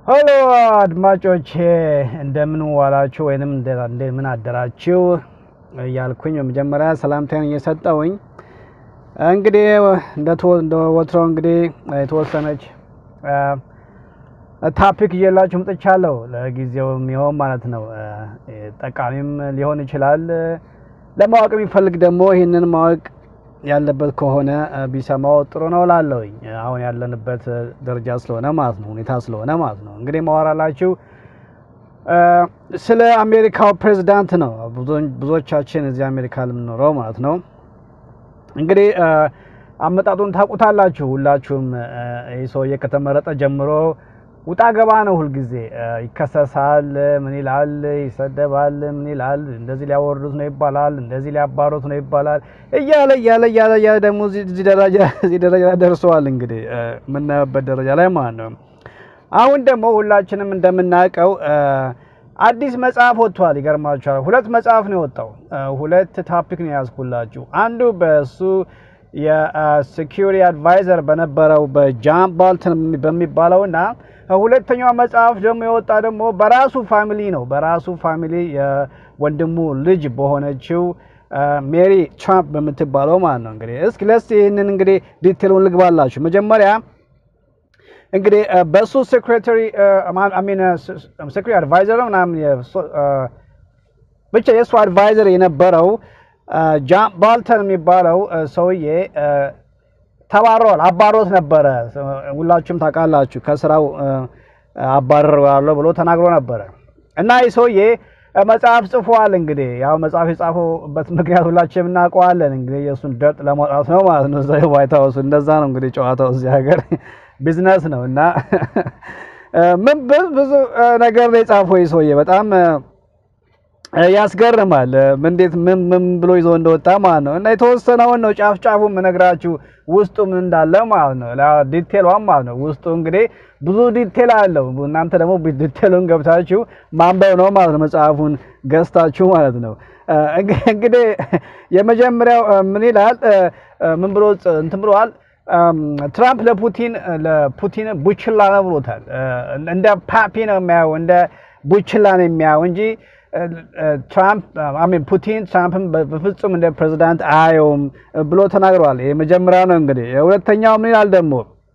ሄሎ አድማጮቼ እንደምን ዋላችሁ ወይንም እንደምን አደራችሁ እያልኩኝ በመጀመሪያ ሰላምታዬን እየሰጠውኝ እንግዲህ እንደ ወትሮ እንግዲህ የተወሰነች ታፒክ እየላችሁ ምጥቻለሁ። ለጊዜው የሚሆን ማለት ነው። ጠቃሚም ሊሆን ይችላል። ለማወቅ የሚፈልግ ደግሞ ይህንን ማወቅ ያለበት ከሆነ ቢሰማው ጥሩ ነው ላለሁኝ አሁን ያለንበት ደረጃ ስለሆነ ማለት ነው፣ ሁኔታ ስለሆነ ማለት ነው። እንግዲህ ማወራላችሁ ስለ አሜሪካው ፕሬዚዳንት ነው። ብዙዎቻችን እዚህ አሜሪካ የምንኖረው ማለት ነው። እንግዲህ አመጣጡን ታውቁታላችሁ ሁላችሁም። ይህ ሰውዬ ከተመረጠ ጀምሮ ውጣ ገባ ነው። ሁልጊዜ ይከሰሳል፣ ምን ይላል፣ ይሰደባል፣ ምን ይላል፣ እንደዚህ ሊያወርዱት ነው ይባላል፣ እንደዚህ ሊያባሩት ነው ይባላል እያለ እያለ እያለ እያለ ደግሞ እዚህ ደረጃ ደርሰዋል። እንግዲህ የምናየበት ደረጃ ላይ ማለት ነው። አሁን ደግሞ ሁላችንም እንደምናውቀው አዲስ መጽሐፍ ወጥቷል። ይገርማችኋል። ሁለት መጽሐፍ ነው የወጣው። ሁለት ታፒክ ነው የያዝኩላችሁ። አንዱ በሱ የሴኪሪቲ አድቫይዘር በነበረው በጃን ባልተን በሚባለው እና ሁለተኛው መጽሐፍ ደግሞ የወጣ ደግሞ በራሱ ፋሚሊ ነው። በራሱ ፋሚሊ የወንድሙ ልጅ በሆነችው ሜሪ ትራምፕ በምትባለው ማለት ነው። እንግዲህ እስኪ ለስ ይህንን እንግዲህ ዲቴሉን ልግባላችሁ። መጀመሪያ እንግዲህ በሱ ሴክሬታሪ ሴክሬታሪ አድቫይዘር ምናምን ብቻ የእሱ አድቫይዘር የነበረው ጃን ባልተን የሚባለው ሰውዬ ተባረዋል። አባሮት ነበረ። ሁላችሁም ታውቃላችሁ። ከስራው አባረዋለሁ ብሎ ተናግሮ ነበረ እና ይህ ሰውዬ መጽሐፍ ጽፏል። እንግዲህ ያው መጽሐፍ የጻፈበት ምክንያት ሁላችንም እናውቀዋለን። እንግዲህ የእሱን ደርጥ ለማውጣት ነው ማለት ነው። እዛ ዋይት ሀውስ እንደዛ ነው እንግዲህ ጨዋታው እዚህ ሀገር ቢዝነስ ነው እና ምን ብዙ ነገር ነው የጻፈው ይህ ሰውዬ በጣም ያስገርማል። እንዴት ምን ምን ብሎ ይዞ እንደወጣ ማለት ነው። እና የተወሰነውን ነው ጫፍ ጫፉ የምነግራችሁ ውስጡ ምን እንዳለ ማለት ነው። ዲቴሏን ማለት ነው። ውስጡ እንግዲህ ብዙ ዲቴል አለው። እናንተ ደግሞ ዲቴሉን ገብታችሁ ማንበብ ነው ማለት ነው። መጽሐፉን ገዝታችሁ ማለት ነው። እንግዲህ የመጀመሪያው ምን ይላል? ምን ብሎ እንትን ብለዋል። ትራምፕ ለፑቲን ለፑቲን ቡችላ ነው ብሎታል። እንደ ፓፒ ነው የሚያየው፣ እንደ ቡችላ ነው የሚያየው እንጂ ትራምፕ አሜን ፑቲን ትራምፕን በፍጹም እንደ ፕሬዚዳንት አየውም ብሎ ተናግረዋል። የመጀመሪያው ነው እንግዲህ። የሁለተኛው ምን ይላል ደግሞ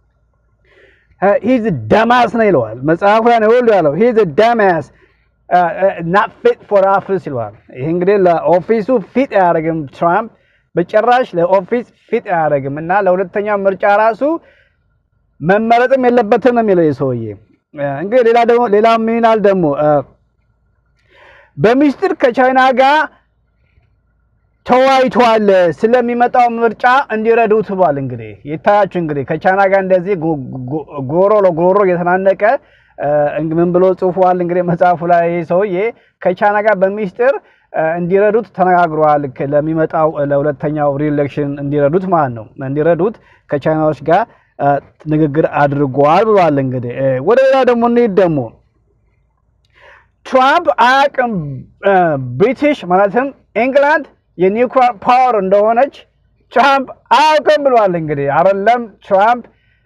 ሂዝ ደማስ ነው ይለዋል። መጽሐፉ ላይ ነው ሁሉ ያለው ሂዝ ደማስ ናት ፊት ፎር ኦፊስ ይለዋል። ይህ እንግዲህ ለኦፊሱ ፊት አያደርግም ትራምፕ በጭራሽ ለኦፊስ ፊት አያደርግም እና ለሁለተኛው ምርጫ ራሱ መመረጥም የለበትም ነው የሚለው ሰውዬ። እንግዲህ ሌላ ደግሞ ሌላ ምን ይላል ደግሞ በሚስጥር ከቻይና ጋር ተወያይቷል ስለሚመጣው ምርጫ እንዲረዱት ብሏል። እንግዲህ የታያችሁ እንግዲህ ከቻይና ጋር እንደዚህ ጎሮ ለጎሮ እየተናነቀ ምን ብሎ ጽፏል። እንግዲህ መጽሐፉ ላይ ሰውዬ ከቻይና ጋር በሚስጥር እንዲረዱት ተነጋግረዋል። ለሚመጣው ለሁለተኛው ሪኤሌክሽን እንዲረዱት ማለት ነው እንዲረዱት ከቻይናዎች ጋር ንግግር አድርጓል ብሏል። እንግዲህ ወደ ሌላ ደግሞ እንሂድ ደግሞ ትራምፕ አያውቅም ብሪቲሽ ማለትም ኢንግላንድ የኒውክሊር ፓወር እንደሆነች ትራምፕ አያውቅም ብሏል። እንግዲህ አይደለም ትራምፕ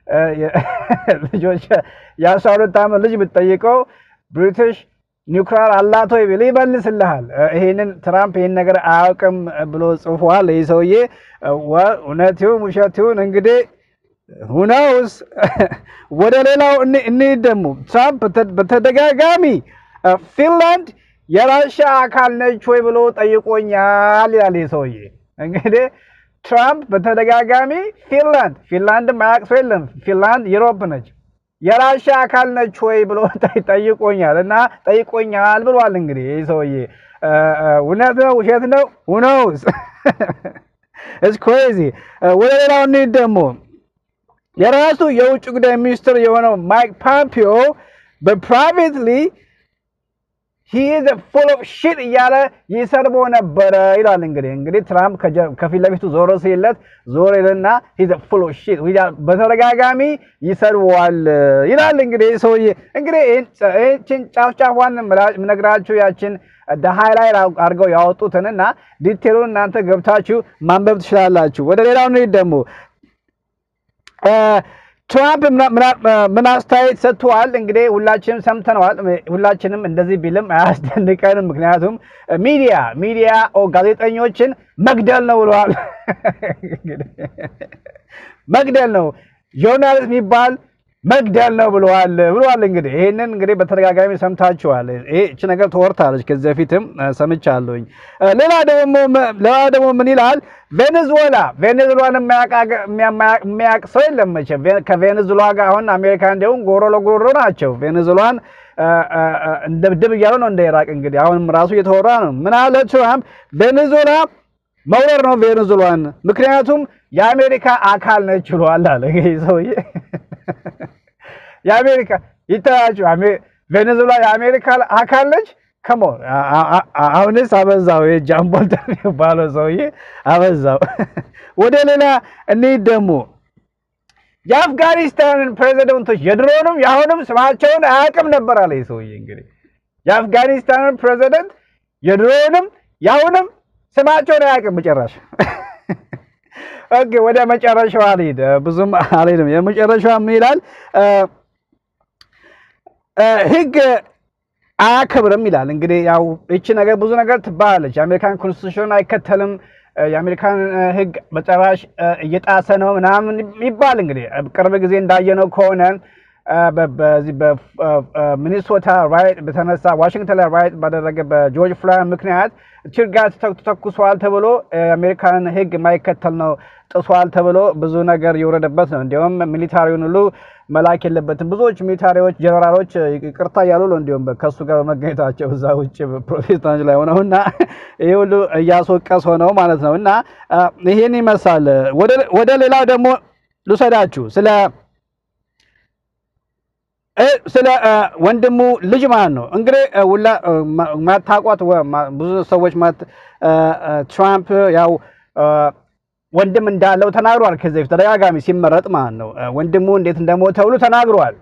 ልጆች የአስራ ሁለት ዓመት ልጅ ብትጠይቀው ብሪቲሽ ኒውክሊር አላት ወይ ቢል ይመልስልሃል። ይሄንን ትራምፕ ይህን ነገር አያውቅም ብሎ ጽፏል። ይህ ሰውዬ እውነት ይሁን ውሸት ይሁን እንግዲህ ሁነውስ። ወደ ሌላው እንሂድ ደግሞ ትራምፕ በተደጋጋሚ ፊንላንድ የራሽያ አካል ነች ወይ ብሎ ጠይቆኛል ይላል ሰውዬ። እንግዲህ ትራምፕ በተደጋጋሚ ፊንላንድ ፊንላንድ ማያውቅ ሰው የለም። ፊንላንድ ዩሮፕ ነች። የራሽያ አካል ነች ወይ ብሎ ጠይቆኛል እና ጠይቆኛል ብሏል። እንግዲህ ይህ ሰውዬ እውነት ነው ውሸት ነው ሁነውስ ኢትስ ክሬዚ። ወደ ሌላው እንሂድ ደግሞ የራሱ የውጭ ጉዳይ ሚኒስትር የሆነው ማይክ ፖምፒዮ በፕራይቬትሊ ሂዝ ፉል ኦፍ ሺት እያለ ይሰርቦ ነበረ ይላል። እንግዲህ እንግዲህ ትራምፕ ከፊት ለፊቱ ዞሮ ሲለት ዞር ይልና ሂዝ ፉል ኦፍ ሺት በተደጋጋሚ ይሰርበዋል ይላል። እንግዲህ ሰውዬ እንግዲህ ይህችን ጫፍ ጫፏን ምነግራችሁ ያችን ሃይላይት አድርገው ያወጡትንና ዲቴሉን እናንተ ገብታችሁ ማንበብ ትችላላችሁ። ወደ ሌላው እንሂድ ደግሞ ትራምፕ ምን አስተያየት ሰጥተዋል? እንግዲህ ሁላችንም ሰምተነዋል። ሁላችንም እንደዚህ ቢልም አያስደንቀንም። ምክንያቱም ሚዲያ ሚዲያ ጋዜጠኞችን መግደል ነው ብለዋል። መግደል ነው ጆርናሊስት የሚባል መግደል ነው ብለዋል ብለዋል። እንግዲህ ይህንን እንግዲህ በተደጋጋሚ ሰምታችኋል። ይህች ነገር ተወርታለች፣ ከዚህ በፊትም ሰምቻለሁኝ። ሌላ ደግሞ ሌላ ደግሞ ምን ይላል? ቬኔዙዌላ ቬኔዙዌላን የሚያውቅ ሰው የለም መቼም። ከቬኔዙዌላ ጋር አሁን አሜሪካ እንዲሁም ጎሮ ለጎሮ ናቸው። ቬኔዙዌላን እንደ ድብ እያሉ ነው እንደ ኢራቅ። እንግዲህ አሁንም ራሱ እየተወራ ነው። ምን አለ ትራምፕ? ቬኔዙዌላ መውረር ነው ቬኔዙዌላን፣ ምክንያቱም የአሜሪካ አካል ነች ብለዋል አለ ይሄ ሰውዬ የአሜሪካ ይታያችሁ ቬኔዙዌላ የአሜሪካ አካል ነች። ከሞ አሁንስ አበዛው። የጃምቦልተን የሚባለው ሰውዬ አበዛው። ወደ ሌላ እንሂድ ደግሞ የአፍጋኒስታንን ፕሬዚደንቶች የድሮንም የአሁንም ስማቸውን አያውቅም ነበር አለ ይህ ሰውዬ። እንግዲህ የአፍጋኒስታንን ፕሬዚደንት የድሮንም የአሁንም ስማቸውን አያውቅም መጨረሻ ኦኬ ወደ መጨረሻው አልሄድ ብዙም አልሄድም። የመጨረሻው ምን ይላል? ህግ አያከብርም ይላል። እንግዲህ ያው እቺ ነገር ብዙ ነገር ትባላለች። የአሜሪካን ኮንስቲቱሽን አይከተልም፣ የአሜሪካን ህግ በጭራሽ እየጣሰ ነው ምናምን ይባል። እንግዲህ ቅርብ ጊዜ እንዳየነው ከሆነ በዚህ በሚኒሶታ ራይት በተነሳ ዋሽንግተን ላይ ራይት ባደረገ በጆርጅ ፍሎይድ ምክንያት ቲርጋዝ ተኩሷል ተብሎ የአሜሪካንን ህግ የማይከተል ነው ጥሷል ተብሎ ብዙ ነገር የወረደበት ነው። እንዲሁም ሚሊታሪውን ሁሉ መላክ የለበትም። ብዙዎች ሚሊታሪዎች፣ ጀነራሎች ይቅርታ እያሉ ነው እንዲሁም ከእሱ ጋር በመገኘታቸው እዛ ውጭ ፕሮቴስታንት ላይ ሆነው እና ይህ ሁሉ እያስወቀስ ሆነው ማለት ነው። እና ይህን ይመስላል። ወደ ሌላው ደግሞ ልውሰዳችሁ ስለ ስለ ወንድሙ ልጅ ማለት ነው እንግዲህ ሁላ ማታቋት ብዙ ሰዎች ትራምፕ ያው ወንድም እንዳለው ተናግሯል። ከዚህ በፊት ተደጋጋሚ ሲመረጥ ማለት ነው ወንድሙ እንዴት እንደሞተ ሁሉ ተናግሯል።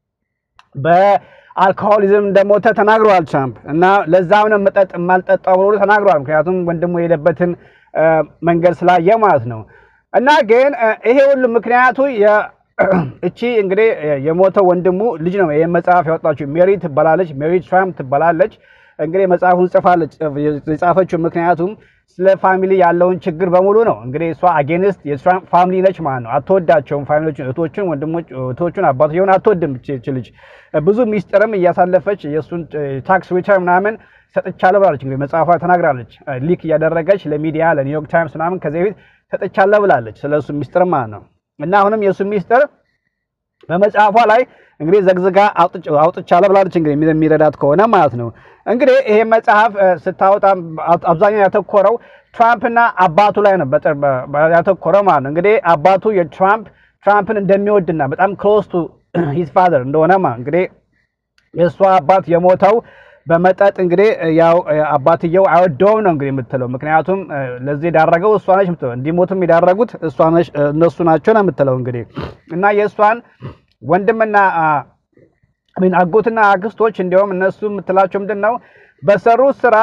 በአልኮሆሊዝም እንደሞተ ተናግሯል ትራምፕ እና ለዛም ነው መጠጥ የማልጠጣው ብሎ ተናግሯል። ምክንያቱም ወንድሙ የሄደበትን መንገድ ስላየ ማለት ነው እና ግን ይሄ ሁሉ ምክንያቱ እቺ እንግዲህ የሞተው ወንድሙ ልጅ ነው። ይህን መጽሐፍ ያወጣችው ሜሪ ትባላለች። ሜሪ ትራምፕ ትባላለች። እንግዲህ መጽሐፉን ጽፋለች። የጻፈችው ምክንያቱም ስለ ፋሚሊ ያለውን ችግር በሙሉ ነው። እንግዲህ እሷ አጌንስት የትራምፕ ፋሚሊ ነች ማለት ነው። አትወዳቸውም ፋሚሊዎችን፣ እህቶቹን፣ ወንድሞች፣ እህቶቹን፣ አባትየውን አትወድም። ች ልጅ ብዙ ሚስጥርም እያሳለፈች የእሱን ታክስ ሪተርን ምናምን ሰጥቻለሁ ብላለች። እንግዲህ መጽሐፏ ተናግራለች። ሊክ እያደረገች ለሚዲያ ለኒውዮርክ ታይምስ ምናምን ከዚህ በፊት ሰጥቻለሁ ብላለች። ስለ እሱ ሚስጥር ማለት ነው እና አሁንም የእሱ ሚስጥር በመጽሐፏ ላይ እንግዲህ ዘግዝጋ አውጥቻለሁ ብላለች። እንግዲህ የሚረዳት ከሆነ ማለት ነው። እንግዲህ ይሄ መጽሐፍ ስታወጣ አብዛኛው ያተኮረው ትራምፕና አባቱ ላይ ነው ያተኮረው ማለት ነው። እንግዲህ አባቱ የትራምፕ ትራምፕን እንደሚወድና በጣም ክሎስ ቱ ሂዝ ፋዘር እንደሆነ ማለት እንግዲህ የእሷ አባት የሞተው በመጠጥ እንግዲህ ያው አባትየው አይወደውም ነው እንግዲህ የምትለው። ምክንያቱም ለዚህ የዳረገው እሷ ነች የምትለው እንዲሞትም የዳረጉት እነሱ ናቸው ነው የምትለው እንግዲህ እና የእሷን ወንድምና ሚን አጎትና አክስቶች እንዲሁም እነሱ የምትላቸው ምንድን ነው በሰሩት ስራ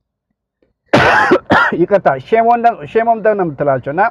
ይቅርታ ሼሞም ነው የምትላቸው እና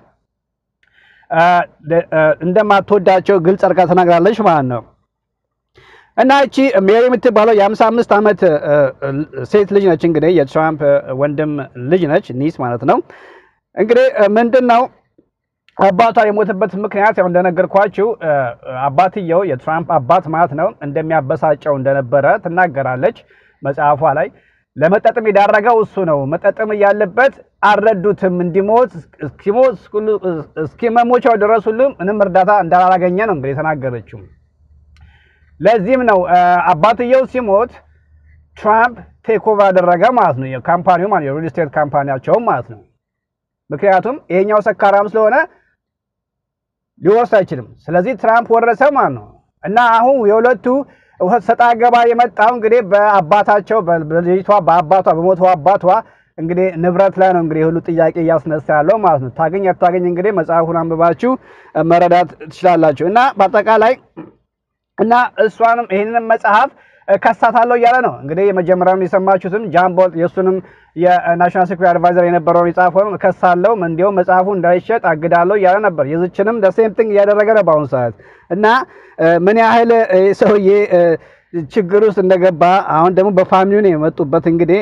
እንደማትወዳቸው ግልጽ አድርጋ ተናግራለች ማለት ነው። እና እቺ ሜሪ የምትባለው የአምሳ አምስት ዓመት ሴት ልጅ ነች። እንግዲህ የትራምፕ ወንድም ልጅ ነች፣ ኒስ ማለት ነው። እንግዲህ ምንድን ነው አባቷ የሞተበት ምክንያት ያው እንደነገርኳችሁ አባትየው የትራምፕ አባት ማለት ነው እንደሚያበሳጨው እንደነበረ ትናገራለች መጽሐፏ ላይ። ለመጠጥም የዳረገው እሱ ነው። መጠጥም እያለበት አልረዱትም። እንዲሞት እስኪሞት እስኪመሞቻው ድረስ ሁሉ ምንም እርዳታ እንዳላገኘ ነው እንግዲህ የተናገረችው። ለዚህም ነው አባትየው ሲሞት ትራምፕ ቴክ ኦቨር አደረገ ማለት ነው። የካምፓኒው ማለት የሪል ስቴት ካምፓኒያቸውም ማለት ነው። ምክንያቱም ይሄኛው ሰካራም ስለሆነ ሊወርስ አይችልም። ስለዚህ ትራምፕ ወረሰ ማለት ነው። እና አሁን የሁለቱ ሰጣ ገባ የመጣው እንግዲህ በአባታቸው በልጅቷ በአባቷ በሞተው አባቷ እንግዲህ ንብረት ላይ ነው እንግዲህ ሁሉ ጥያቄ እያስነሳ ያለው ማለት ነው። ታገኝ አታገኝ እንግዲህ መጽሐፉን አንብባችሁ መረዳት ትችላላችሁ። እና በአጠቃላይ እና እሷንም ይህንን መጽሐፍ እከሳታለሁ እያለ ነው። እንግዲህ የመጀመሪያውን የሰማችሁትም ጃን ቦልት የእሱንም የናሽናል ሴኩሪቲ አድቫይዘር የነበረውን የጻፈውን እከሳለሁ፣ እንዲሁም መጽሐፉ እንዳይሸጥ አግዳለሁ እያለ ነበር። የዝችንም ደሴም ቲንግ እያደረገ ነው በአሁኑ ሰዓት እና ምን ያህል ሰውዬ ችግር ውስጥ እንደገባ አሁን ደግሞ በፋሚሊ ነው የመጡበት እንግዲህ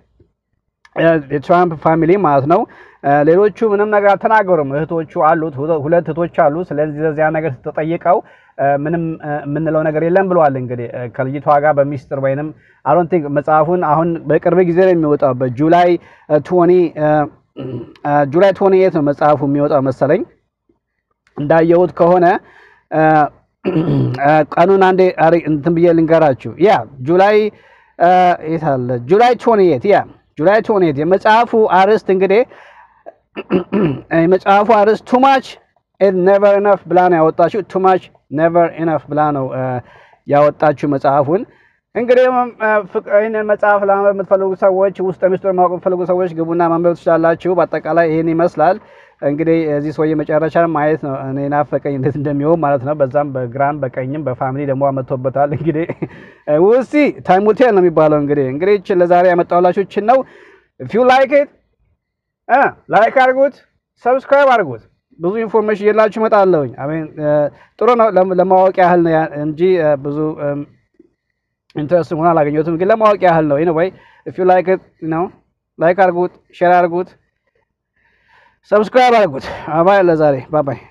የትራምፕ ፋሚሊ ማለት ነው። ሌሎቹ ምንም ነገር አልተናገሩም። እህቶቹ አሉት፣ ሁለት እህቶች አሉ። ስለዚህ ለዚያ ነገር ተጠይቀው ምንም የምንለው ነገር የለም ብለዋል። እንግዲህ ከልጅቷ ጋር በሚስጥር ወይንም አሮን ቲንክ መጽሐፉን አሁን በቅርብ ጊዜ ነው የሚወጣው በጁላይ ቶኒ ጁላይ ቶኒ ኤት ነው መጽሐፉ የሚወጣው መሰለኝ እንዳየሁት ከሆነ ቀኑን አንዴ እንትን ብዬ ልንገራችሁ። ያ ጁላይ የት አለ? ጁላይ ቶኒ ኤት ያ ጁላይ ቶኒ ኤት የመጽሐፉ አርዕስት እንግዲህ የመጽሐፉ አርዕስት ቱማች ኔቨር ኢነፍ ብላ ነው ያወጣችው። ቱማች ኔቨር ኢነፍ ብላ ነው ያወጣችው መጽሐፉን። እንግዲህ ይህንን መጽሐፍ ለማንበብ የምትፈልጉ ሰዎች ውስጥ ሚስጥር ማወቅ የምትፈልጉ ሰዎች ግቡና ማንበብ ትችላላችሁ። በአጠቃላይ ይህን ይመስላል። እንግዲህ እዚህ ሰውዬ መጨረሻ ማየት ነው እኔ ናፈቀኝ እንዴት እንደሚሆን ማለት ነው። በዛም በግራም በቀኝም በፋሚሊ ደግሞ አመጥቶበታል። እንግዲህ ውሲ ታይሙቴል ነው የሚባለው። እንግዲህ እንግዲህ ይህችን ለዛሬ ያመጣሁላችሁ ይህችን ነው። ፊው ላይክ ኢት ላይክ አድርጉት፣ ሰብስክራይብ አድርጉት። ብዙ ኢንፎርሜሽን እየላችሁ እመጣለሁኝ። አሜን ጥሩ ነው ለማወቅ ያህል ነው እንጂ ብዙ ኢንትረስት ሆኖ አላገኘሁትም፣ ግን ለማወቅ ያህል ነው። ወይ ኢፍ ዩ ላይክ ኢት ነው ላይክ አድርጉት፣ ሼር አድርጉት፣ ሰብስክራይብ አድርጉት። አባይ ለዛሬ ባባይ